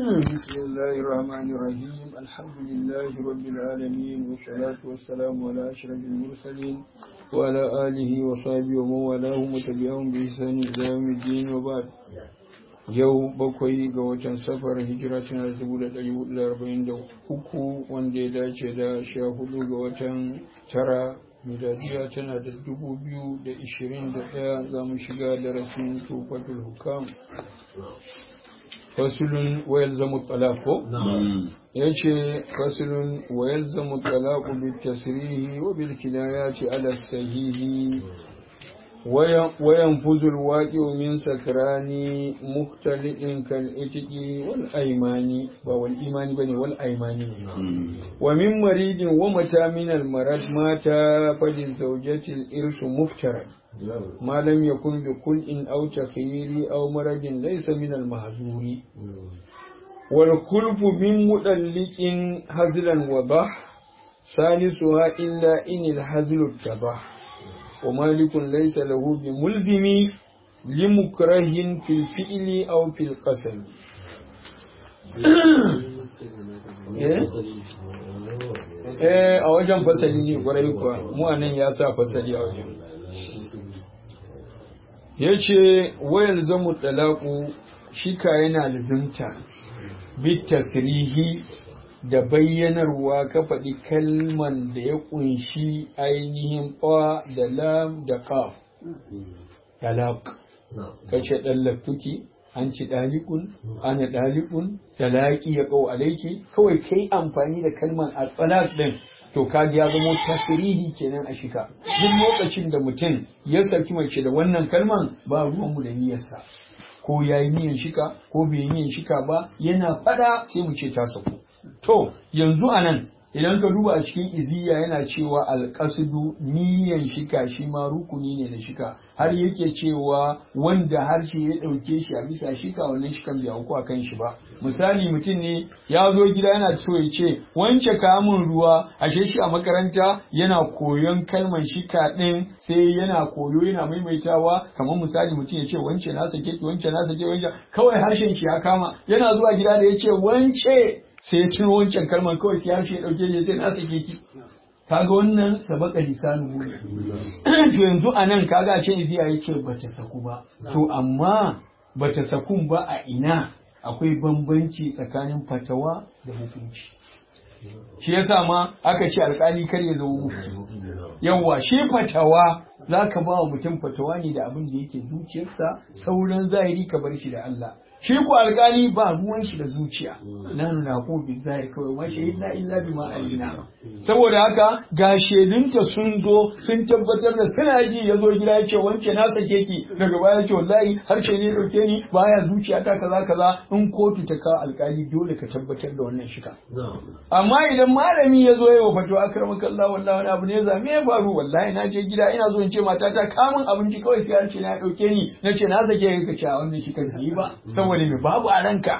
بسم الله الرحمن الرحيم الحمد لله رب العالمين والصلاة والسلام على أشرف المرسلين وعلى آله وصحبه ومن والاهم وتبعهم بإحسان إلى يوم الدين وبعد yau bakwai ga watan safar hijira tana da dubu da ɗari hudu da arba'in da uku wanda ya dace da sha hudu ga watan tara miladiya tana da dubu biyu da ishirin da ɗaya za mu shiga darasin tufatul hukam fasulun wayal zamu talako ya ce fasulun wayal zamu talako bil tasrihi wa bil kinayati ala sahihi وينفذ الواقع من سكران مختلط كالإتق والأيمان والإيمان بني والأيمان ومن مريض ومتى من المرض مات فللزوجة الإرث مفترى ما لم يكن بكل أو تخيير أو مرض ليس من المهزور والخلف من مدلك هزلا وضح ثالثها إلا إن الهزل اتبح ومالك ليس له بملزم لمكره في الفعل أو في القسم eh a wajen fasali ne kwarai kuwa mu anan ya sa fasali a wajen ya ce wayar zamu talaku shika yana lizimta bit tasrihi da bayyanarwa ka faɗi kalman da ya ƙunshi ainihin ɓa da lam da ƙaf talaq ka ce ɗallaftuki an ci ɗaliƙun ana ɗaliƙun talaƙi ya ƙau alaiki kawai kai amfani da kalman a talaq ɗin to kaji ya zama tasirihi kenan a shika duk lokacin da mutum ya saki mace da wannan kalman ba ruwanmu da niyyarsa ko ya yi niyyar shika ko bai yi niyyar shika ba yana fada sai mu ce ta sauko To, yanzu a nan, idan ka duba a cikin iziya yana cewa alƙasudu niyan shika shi ma rukuni ne na shika, har yake cewa wanda harshe ya ɗauke shi a bisa shika wannan shikan bai auku a kan shi ba. Misali mutum ne ya zo gida yana so ya ce wance kamun ruwa ashe shi a makaranta yana koyon kalman shika ɗin sai yana koyo yana maimaitawa kamar misali mutum ya ce wance na sake ki wance na sake wance kawai harshen shi ya kama yana zuwa gida da ya ce wance sai ya ciro wancan kalmar kawai sai harshe ya dauke ya ce na sake ki kaga wannan sabaka lisanu mu to yanzu anan kaga ce iziya yake bata saku ba to amma bata sakun ba a ina akwai bambanci tsakanin fatawa da hukunci shi yasa ma aka ce alkali kar ya zama mufti yawa shi fatawa za ka ba wa mutum fatawa ne da abin da yake zuciyarsa sauran zahiri ka bar shi da Allah shi ko alkali ba ruwan shi da zuciya na nuna ko bi zahiri kawai ma shahidna illa bima alina saboda haka ga shedunta sun zo sun tabbatar da suna ji ya zo gida ya ce wance na sake ki daga baya ce wallahi harshe ne dauke ni baya zuciya ta kaza kaza in kotu ta kawo alkali dole ka tabbatar da wannan shika amma idan malami ya zo yawa fato akramaka Allah wallahi wani abu ne zame ya faru wallahi na je gida ina zo in ce matata kamun abinci kawai sai harshe na dauke ni nace na sake ka ce wannan shi kan yi ba saboda me babu a ranka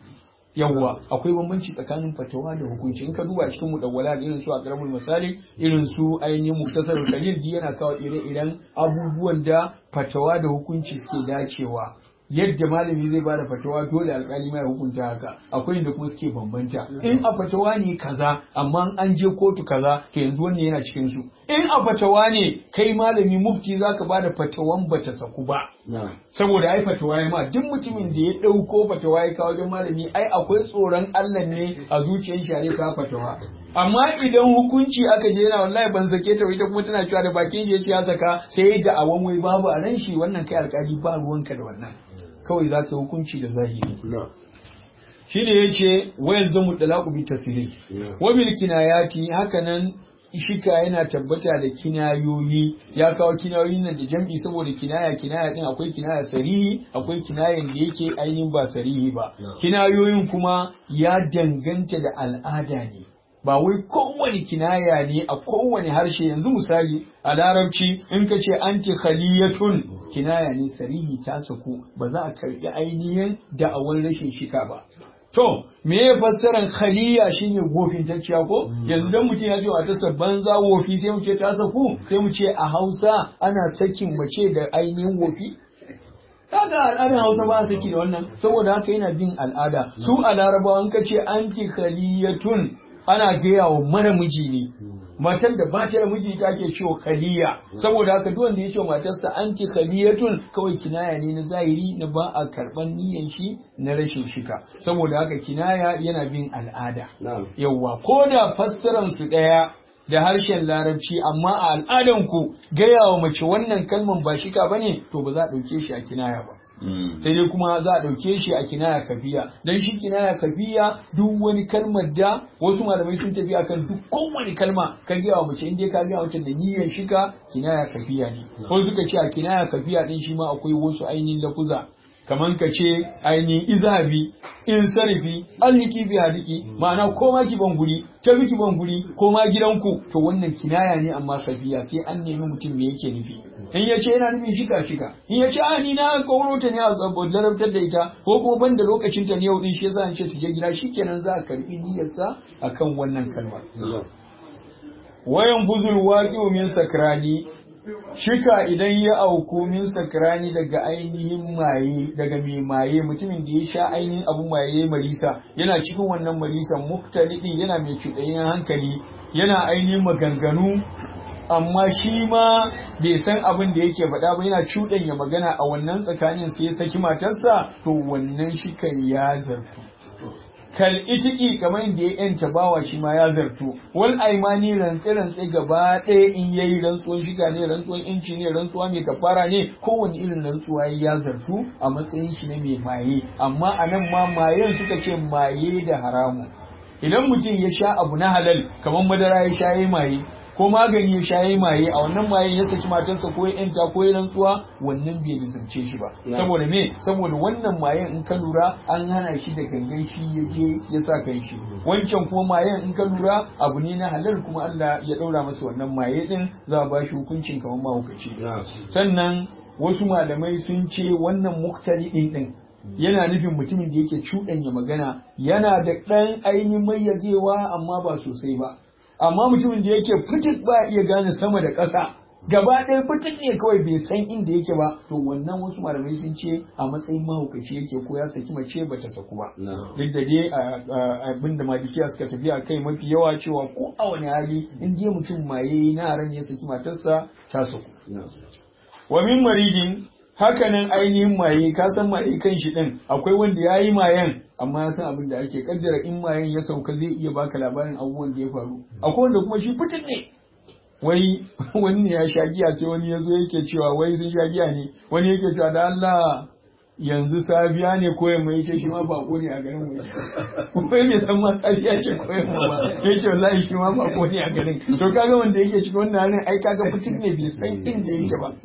yawwa akwai bambanci tsakanin fatawa da hukunci in ka duba cikin mudawwala da irin su a karamul misali irin su ainihin muktasar kalil yana kawo ire-iren abubuwan da fatawa da hukunci suke dacewa yadda malami zai bada fatawa dole alkali mai hukunta haka akwai inda kuma suke bambanta in a fatawa ne kaza amma an je kotu kaza to yanzu wannan yana cikin su in a fatawa ne kai malami mufti zaka bada fatawan bata saku ba saboda ai fatawa ya ma duk mutumin da ya dauko fatawa ya kawo wajen malami ai akwai tsoron Allah ne a zuciyar shi ka fatawa amma idan hukunci aka je yana wallahi ban sake ta ita kuma tana cewa da bakin shi yace ya saka sai da awan wai babu a ran shi wannan kai alkali ba ruwanka da wannan kawai za ka yi hukunci da zahiri shi ne ya ce wayan zamu dalaku bi tasiri wa bil kinayati hakanan shika yana tabbata da kinayoyi ya kawo kinayoyin nan da jam'i saboda kinaya kinaya din akwai kinaya sarihi akwai kinayan da yake ainihin ba sarihi ba kinayoyin kuma ya danganta da al'ada ne ba wai kowane kinaya ne a kowane harshe yanzu misali a larabci in ka ce anti khaliyatun kinaya ne sarihi ta saku ba za a karbi ainihin da'awar rashin shika ba to me ya fassaran khaliya shine gofin tacciya ko yanzu dan mutum ya ce wa tasa banza wofi sai mu ce ta saku sai mu ce a Hausa ana sakin mace da ainihin wofi kaga al'adar Hausa ba a saki da wannan saboda haka yana bin al'ada su a Larabawa ka ce anti khaliyatun ana gaya wa mara miji ne matar da ba ta da miji ta ke cewa khaliya saboda haka duk wanda ya ce matarsa anti khaliyatun kawai kinaya ne na zahiri na ba a karban niyan shi na rashin shika saboda haka kinaya yana bin al'ada yawwa ko da fassaran su daya da harshen larabci amma a al'adan ku gaya wa mace wannan kalman ba shika bane to ba za a dauke shi a kinaya ba sai dai kuma za a ɗauke shi a kinaya kafiya don shi kinaya kafiya duk wani kalmar da wasu malamai sun tafi akan duk kowane kalma ka gaya wa mace inda ka gaya mace da niyyar shika kinaya kafiya ne ko suka ce a kinaya kafiya din shi ma akwai wasu ainihin lafuza kamar ka ce ainihin izabi in sarifi alhiki bi hadiki ma'ana ko ma ki ban guri ta ki ban guri ko ma gidanku to wannan kinaya ne amma safiya sai an nemi mutum me yake nufi in ya ce yana nufin shika shika in ya ce a ni na kauro ta ne a larabtar da ita ko kuma ban da lokacin ta ne yau din shi yasa an ce ta je gida shikenan za a karbi niyyarsa akan wannan kalmar wayan buzul waqi'u min sakrani shika idan ya auku min sakrani daga ainihin maye daga mai maye mutumin da ya sha ainihin abu maye marisa yana cikin wannan marisan muktalidin yana mai cuɗayen hankali yana ainihin maganganu amma shi ma bai san abin da yake faɗa ba yana cuɗanya magana a wannan tsakanin sai ya saki matarsa to wannan shikan ya zartu kal itiki kamar da ya yanta bawa shi ma ya zartu wal aimani rantse rantse gaba ɗaya in yayi rantsuwan shiga ne rantsuwan inci ne rantsuwa mai kafara ne kowane irin rantsuwa ya zartu a matsayin shi na mai maye amma a nan ma mayen suka ce maye da haramu idan mutum ya sha abu na halal kamar madara ya sha ya maye ko magani ya sha ya maye a wannan mayen ya saki matarsa ko ya yanta ko ya rantsuwa wannan bai lizance shi ba saboda me saboda wannan mayen in ka lura an hana shi da gangan shi ya je ya sa kan shi wancan kuma mayen in ka lura abu ne na halal kuma Allah ya daura masa wannan maye din za a ba shi hukuncin kamar mahaukaci sannan wasu malamai sun ce wannan muktari din din yana nufin mutumin da yake cuɗanya magana yana da ɗan ainihin mayyazewa amma ba sosai ba amma mutumin da yake fitik ba iya gane sama da ƙasa gaba ɗaya fitik ne kawai bai san inda yake ba to wannan wasu malamai sun ce a matsayin mahaukaci yake ko ya saki mace ba ta saku ba duk da dai abin da malikiya suka tafi a kai mafi yawa cewa ko a wani hali in je mutum maye na haram ya saki matarsa ta saku wa min marijin hakanan ainihin maye ka san maye kan shi din akwai wanda ya yi mayen amma ya san abin da ake kaddara in mayen ya sauka zai iya baka labarin abubuwan da ya faru akwai wanda kuma shi fitin ne wai wani ne ya sha giya sai wani ya zo yake cewa wai sun sha giya ne wani yake cewa da Allah yanzu safiya ne koyan mai ce shi ma bako ne a garin wai kuma bai san ma safiya ce koyan mu ba ya ce wallahi shi ma bako ne a garin to kaga wanda yake cikin wannan halin ai kaga fitin ne bai san inda yake ba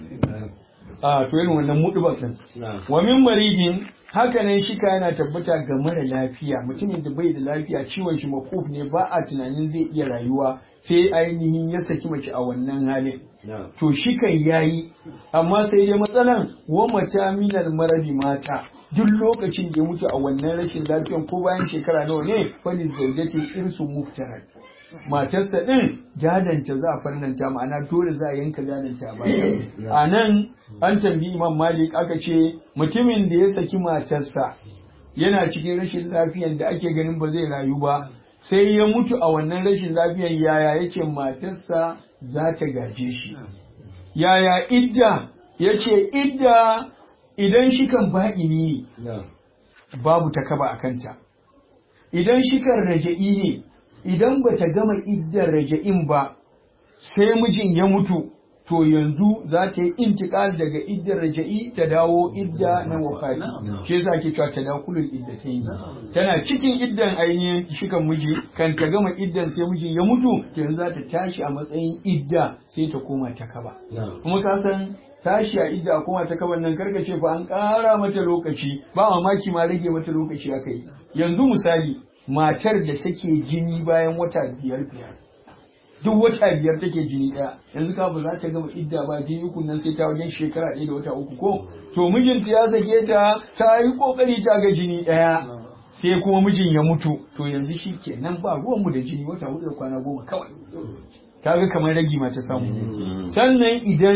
a to irin wannan mudu ba san wa min marijin haka nan shika yana tabbata ga mara lafiya mutumin da bai da lafiya ciwon shi makuf ne ba a tunanin zai iya rayuwa sai ainihin ya saki mace a wannan halin to shikan yayi amma sai dai matsalan wa mata minal maradi mata duk lokacin da ya mutu a wannan rashin lafiyan ko bayan shekara nawa ne falin zaujati irsu muftarar matarsa ɗin jadanta za a farnanta ma'ana dole za a yanka jadanta ba a nan an tambayi imam malik aka ce mutumin da ya saki matarsa yana cikin rashin lafiyan da ake ganin ba zai rayu ba sai ya mutu a wannan rashin lafiyan yaya yake matarsa za ta gaje shi yaya idda ya ce idda idan shi kan ba'ini babu takaba a kanta idan shi kan raja'i ne idan ba ta gama iddar raja'in ba sai mijin ya mutu to yanzu za ta yi intikal daga iddar raja'i ta dawo idda na wafati shi yasa ake cewa ta dakulul iddatayn tana cikin iddan ainihin shikan miji kan ta gama iddan sai mijin ya mutu to yanzu za ta tashi a matsayin idda sai ta koma ta kaba kuma ka san tashi a idda a koma ta kaban nan karkace fa an ƙara mata lokaci ba mamaki ma rage mata lokaci aka yi yanzu misali matar da take jini bayan wata biyar biyar duk wata biyar take jini ɗaya yanzu ka ba za ta gama idda ba jini uku nan sai ta wajen shekara ɗaya da wata uku ko to mijinta ya sake ta ta yi kokari ta ga jini ɗaya sai kuma mijin ya mutu to yanzu shi kenan ba ruwanmu da jini wata hudu da kwana goma kawai kaga kamar ragi ma ta samu sannan idan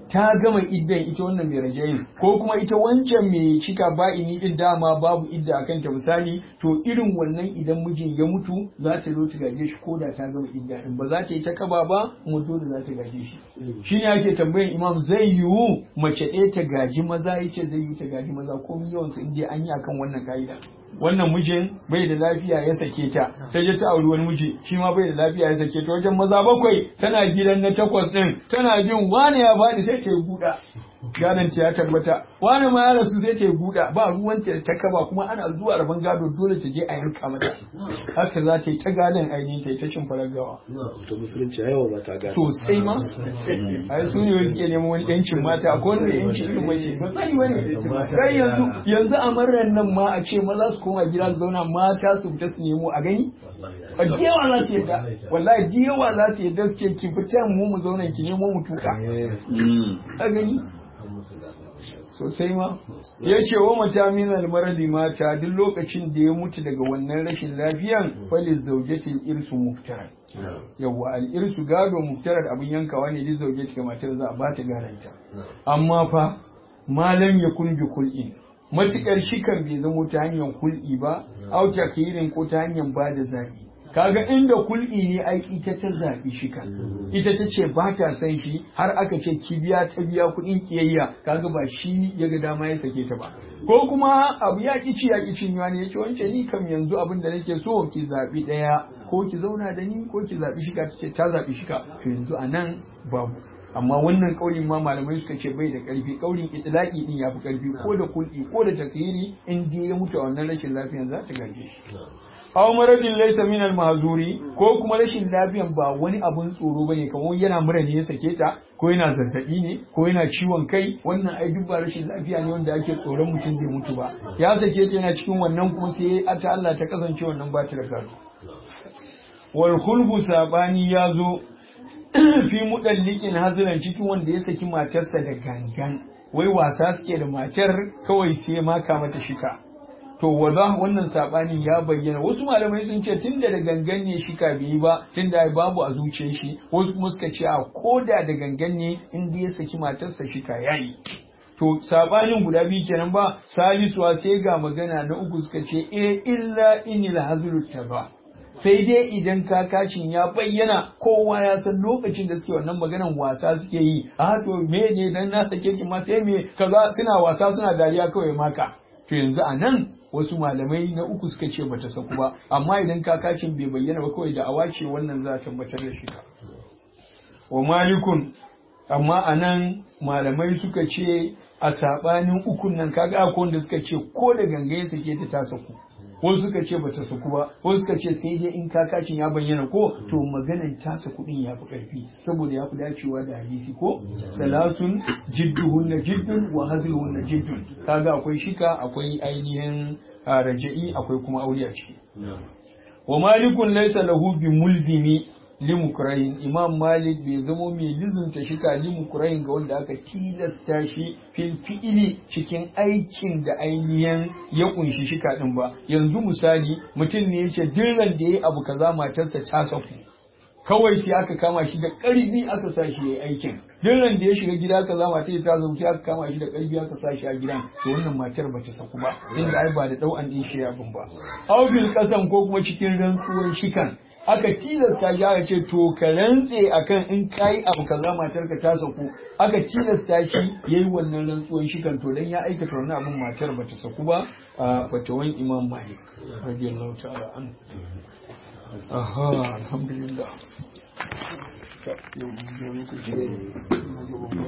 ta gama iddan ita wannan mai rajayin ko kuma ita wancan mai cika ba'ini din dama babu idda a kanta misali to irin wannan idan mijin ya mutu za ta zo ta gaje shi ko da ta gama idda din ba za ta yi ta kaba ba kuma dole za ta gaje shi shine ake tambayan imam zai yiwu mace ɗaya ta gaji maza yace zai yiwu ta gaji maza ko yawan su inda an yi akan wannan ka'ida wannan mijin bai da lafiya ya sake ta sai ya ta auri wani miji shi ma bai da lafiya ya sake ta wajen maza bakwai tana gidan na takwas din tana bin wani ya faɗi sai ta yi guda gadon ta ya tabbata wani ma ya rasu sai ta yi guda ba ruwan ta ta kaba kuma ana zuwa rabon gado dole ta je a yanka mata haka za ta yi ta gadon ainihin ta yi ta cin farar gawa to musulunci yawa ba ta gado sosai ma ai su ne wani suke neman wani yancin mata ko wani yancin irin mace ba sani wani kai yanzu yanzu a marar nan ma a ce maza su koma gida su zauna mata su fita su nemo a gani a yawa za su yadda wallahi yawa za su yadda su ce ki fita mu mu zauna ki nemo mu tuka a gani sosai ma ya ce wa mata min almaradi mata duk lokacin da ya mutu daga wannan rashin lafiyan falil zaujatil irsu muftarar yawa al irsu gado muftarar abin yankawa ne duk zaujati ga matar za a ba ta garanta amma fa malam ya kun bi kul'in matukar shikan bai zamo ta hanyar kul'i ba au takhirin ko ta hanyar ba da zabi kaga inda kul'i ne ai ita ta zaɓi shika ita ta ce ba ta san shi har aka ce ki biya ta biya kuɗin kiyayya kaga ba shi ya ga dama ya sake ta ba ko kuma abu ya ki ci ya ki cinywa ne yace wance ni kam yanzu abin da nake so ki zaɓi ɗaya ko ki zauna da ni ko ki zaɓi shika ta ce ta zaɓi shika to yanzu a nan babu amma wannan kaulin ma malamai suka ce bai da karfi kaulin itlaqi din yafi karfi ko da kulli ko da takyiri in je ya mutu a wannan rashin lafiyan za ta gaje shi aw maradin laysa min al mahzuri ko kuma rashin lafiyan ba wani abun tsoro bane kamar yana mura ne ya sake ta ko yana zazzabi ne ko yana ciwon kai wannan ai duk ba rashin lafiya ne wanda ake tsoron mutum zai mutu ba ya sake ta yana cikin wannan kuma sai ta Allah ta kasance wannan ba ta da gado wal khulbu sabani ya zo fi mudallikin haziran cikin wanda ya saki matarsa da gangan wai wasa suke da matar kawai sai maka mata shika to wada wannan sabani ya bayyana wasu malamai sun ce tunda da gangan ne shika bai yi ba tunda babu a zuciyar shi wasu kuma suka ce a koda da gangan ne inda ya saki matarsa shika yayi to sabanin guda biyu kenan ba salisuwa sai ga magana na uku suka ce e illa inil hazlu taba sai dai idan kakacin ya bayyana kowa ya san lokacin da suke wannan maganan wasa suke yi a to me ne dan na sake ki ma sai me kaza suna wasa suna dariya kawai maka to yanzu a nan wasu malamai na uku suka ce bata saku ba amma idan kakacin bai bayyana ba kawai da awace wannan za a tabbatar da shi wa malikun amma a nan malamai suka ce a saɓanin ukun nan kaga akwai wanda suka ce ko da gangaye suke ta ta saku wasu suka ce bata saku ba wasu suka ce sai dai in kakacin ya bayyana ko to maganan tasa kuɗin ya fi ƙarfi saboda ya fi dacewa da hadisi ko salasun jidduhunna jiddun wa hazluhunna jiddun kaga akwai shika akwai ainihin raja'i akwai kuma aure a ciki wa malikun laysa lahu bi mulzimi limukrahin imam malik bai zamo mai lizunta shika limukrahin ga wanda aka tilasta shi fil fi'ili cikin aikin da ainihin ya kunshi shika din ba yanzu misali mutum ne yace dirran da yayi abu kaza matarsa ta saku kawai sai aka kama shi da ƙarfi aka sa shi yayi aikin dirran da ya shiga gida kaza matar ta saku aka kama shi da ƙarfi aka sa shi a gidan to wannan matar bata saku ba inda ai ba da dau'an din shi ya bin ba aufil kasan ko kuma cikin rantsuwar shikan aka tilasta shi aka ce to ka rantse akan in kai abu kaza matar ka ta saku aka tilasta shi yayi wannan rantsuwan shi kan to dan ya aikata wannan abin matar bata saku ba a fatawan Imam Malik radiyallahu ta'ala an aha alhamdulillah